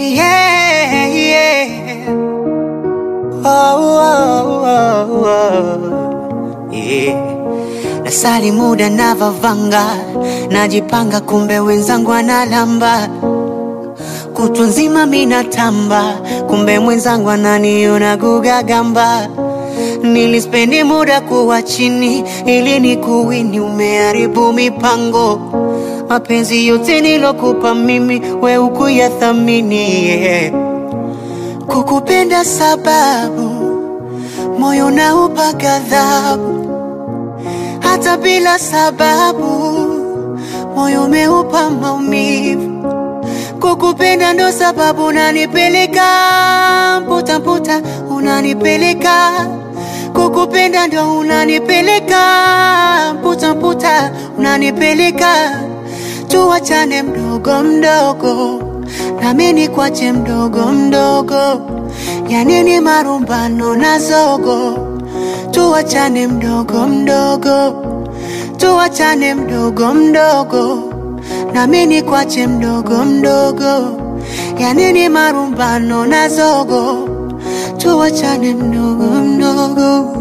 yeah, yeah. Oh, oh, oh, oh. Yeah. Nasali muda navavanga, najipanga, kumbe wenzangu analamba kutwa nzima minatamba, kumbe mwenzangu ananiona gugagamba. Nilispendi muda kuwa chini ili ni kuwini, umeharibu mipango. Mapenzi yote nilokupa mimi, we ukuyathamini yeah. Kukupenda sababu moyo naupa ghadhabu, hata bila sababu moyo umeupa maumivu. Kukupenda ndo sababu unanipeleka mputa mputa, unanipeleka kukupenda ndo unanipeleka mputa mputa, unanipeleka tuwachane mdogo mdogo, nami nikwache mdogo mdogo, yanini marumbano na zogo, tuwachane mdogo mdogo, tuwachane mdogo mdogo, nami nikwache mdogo mdogo, yanini marumbano na zogo, tuwachane mdogo mdogo.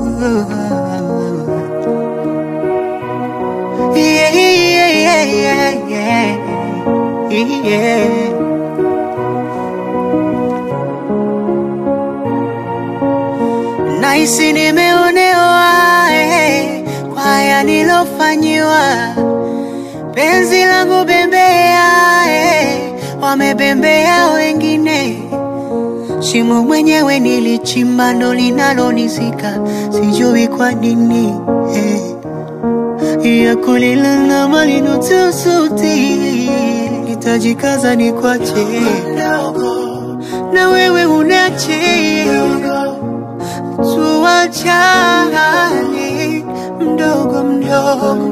Yeah, yeah, yeah, yeah, yeah. Nahisi nimeonewa eh, kwa haya nilofanyiwa, penzi langu bembea eh, wamebembea wengine, shimo mwenyewe nilichimba ndo linalonizika, sijui kwa nini eh ya kulilana malino tusuti nitajikaza ni kwache na wewe unache tuwachane mdogo mdogo